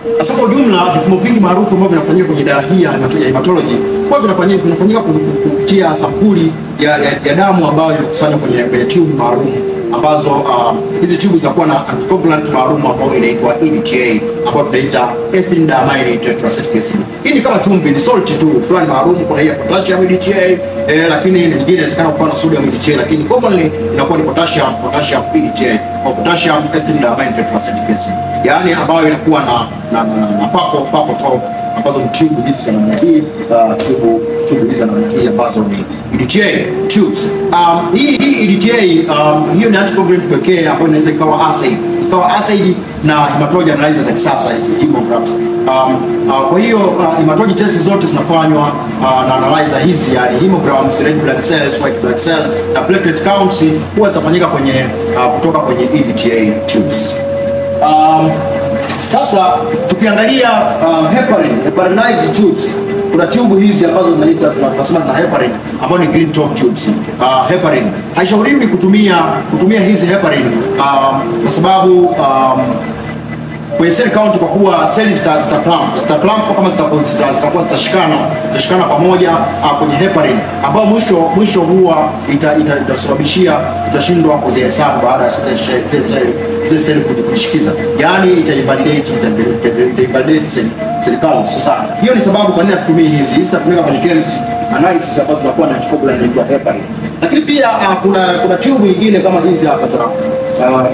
Sasa kwa ujumla vipimo vingi maarufu ambavyo vinafanyika kwenye idara hii ya hemato- ya hematology huwa vinafanyika vinafanyika kupitia sampuli ya, ya, ya damu ambayo inakusanywa kwenye, kwenye tube maalum ambazo um, hizi tube zinakuwa na anticoagulant maalum ambayo inaitwa EDTA ambayo tunaita ethylene diamine tetracyclic acid. Hii ni kama chumvi, ni salt tu fulani maalum. Kuna hii ya potassium EDTA eh, lakini nyingine inawezekana kuwa na sodium EDTA, lakini commonly inakuwa ni potassium potassium EDTA au potassium ethylene diamine tetracyclic acid, yaani ambayo inakuwa na na, na, na papo papo top ambazo ni tube hizi za namna hii uh, tube tube hizi za namna hii ambazo ni EDTA tubes. Um, hii hii EDTA um, hiyo ni anticoagulant pekee ambayo inaweza ikawa acid ikawa acid na hematology analyzer za kisasa hizi hemograms. Um, uh, kwa hiyo uh, hematology test zote zinafanywa uh, na analyzer hizi yani hemograms, red blood cells, white blood cell na platelet counts huwa zitafanyika kwenye uh, kutoka kwenye EDTA tubes. Um, sasa tukiangalia uh, heparin, heparinized tubes kuna tube hizi ambazo zinaita zina- tunasema zina heparin ambazo ni green top tubes. Uh, heparin haishauriwi kutumia kutumia hizi heparin um, kwa sababu um, kwenye cell count kwa kuwa seli zita zita clump zita clump kama zitakuwa zita, zitakuwa zitashikana zitashikana pamoja uh, kwenye heparin ambao mwisho mwisho huwa ita- ita- itasababishia itashindwa kuzihesabu baada ya zile she- zile seli zile seli kuji- kujishikiza, yaani ita invalidate ita ita invalidate cell cell count. Sasa hiyo ni sababu kwa nini hatutumii hizi hizi zitatumika kwenye chemistry analysis ambazo zinakuwa na anticoagulant inaitwa heparin, lakini pia uh, kuna kuna tube nyingine kama hizi hapa za uh,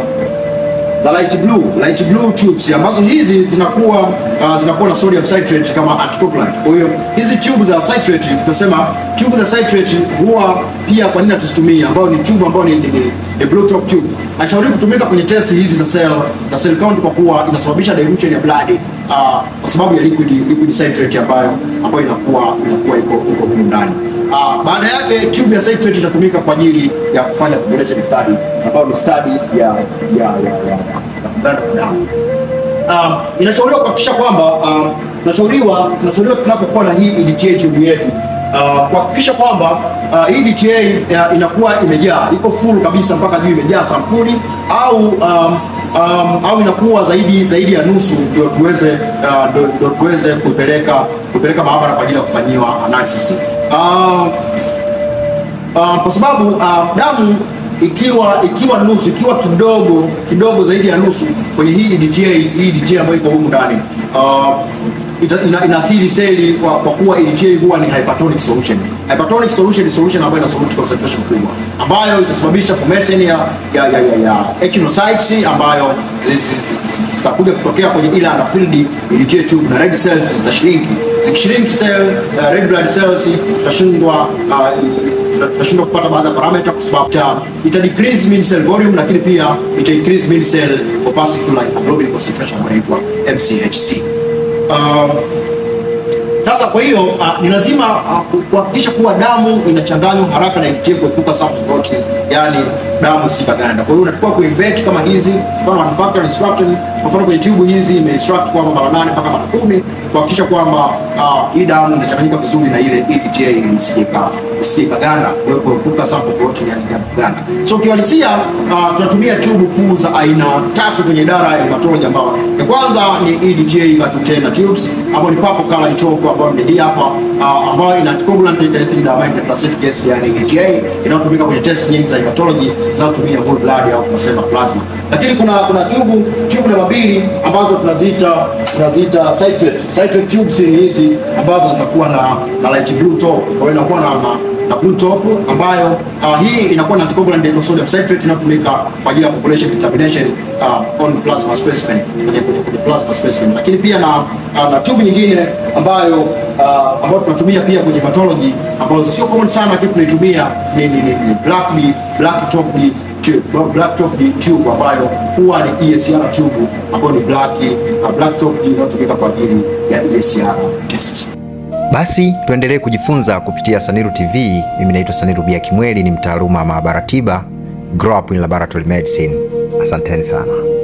za light blue light blue tubes ambazo hizi zinakuwa uh, zinakuwa na sodium citrate kama anticoagulant. Kwa hiyo hizi tube za citrate tunasema tube za citrate huwa pia kwa nini tusitumie, ambayo ni tube ambayo ni, ni, ni, ni blue top tube. Haishauri kutumika kwenye test hizi za cell za cell count kwa kuwa inasababisha dilution ya blood uh, kwa sababu ya liquid liquid citrate ambayo ambayo inakuwa inakuwa iko iko humu ndani. Uh, baada yake tube ya citrate itatumika kwa ajili ya kufanya population study ambayo ni study ya ya ya, ya, ya kuganda kwa damu. Um, inashauriwa kuhakikisha kwamba um, tunashauriwa tunashauriwa tunapokuwa na hii EDTA tube yetu uh, kuhakikisha kwamba uh, hii EDTA uh, inakuwa imejaa iko full kabisa mpaka juu imejaa sampuli au um, um, au inakuwa zaidi zaidi ya nusu ndio tuweze uh, ndio, ndio tuweze kuipeleka kuipeleka maabara kwa ajili ya kufanyiwa analysis. Uh, uh, kwa sababu uh, damu ikiwa ikiwa nusu ikiwa kidogo kidogo zaidi ya nusu kwenye hii EDTA hii EDTA ambayo iko humu ndani uh, ita, ina, inaathiri seli kwa, kwa kuwa EDTA huwa ni hypertonic solution. Hypertonic solution ni solution ambayo ina solute concentration kubwa ambayo itasababisha formation ya ya ya, ya, ya echinocytes ambayo zi- zi- zitakuja kutokea kwenye ile anafield EDTA tube na red cells zitashrink. Zikishrink cell uh, red blood cells tutashindwa uh, tuta- tutashindwa kupata baadhi ya parameter kwa sababu ita, ita decrease mean cell volume, lakini pia ita increase mean cell opacity like hemoglobin concentration ambayo inaitwa MCHC. Um, sasa kwa hiyo uh, ni lazima uh, kuhakikisha kuwa damu inachanganywa haraka na EDTA kuepuka sample protein, yani damu isikaganda. Kwa hiyo unatakiwa kuinvert kama hizi kama manufacturer instruction, kwa mfano kwenye tube hizi imeinstruct kwamba mara nane mpaka mara kumi kuhakikisha kwamba uh, hii damu inachanganyika vizuri na ile EDTA ili isije ika- isije ikaganda, kwa hiyo kuepuka sample protein yani damu kuganda. So kiuhalisia uh, tunatumia tube kuu za aina tatu kwenye idara ya hematology ambao ya kwanza ni EDTA container tubes ambayo ni purple color tube ambayo ni hii hapa uh, ambayo ina anticoagulant ethylene diamine tetracyclic acid yani EDTA inayotumika kwenye test nyingi za hematology zinazotumia whole blood au tunasema plasma. Lakini kuna kuna tube tube namba mbili ambazo tunaziita tunaziita citrate citrate tubes ni hizi ambazo zinakuwa na na light blue top, kwa hiyo inakuwa na, na na blue top ambayo uh, hii inakuwa na anticoagulant dental sodium citrate inayotumika kwa ajili ya population determination uh, on plasma specimen kwenye, kwenye, kwenye plasma specimen, lakini pia na, uh, na tube nyingine ambayo uh, ambayo tunatumia pia kwenye hematology ambazo sio common sana, lakini tunaitumia ni, ni, ni, ni black ni black top ni tube, black top ni tube ambayo huwa ni ESR tube ambayo ni black uh, black top inayotumika kwa ajili ya ESR test. Basi tuendelee kujifunza kupitia Saniru TV. Mimi naitwa Saniru Bia Kimweli, ni mtaaluma wa maabara tiba, grow up in laboratory medicine. Asanteni sana.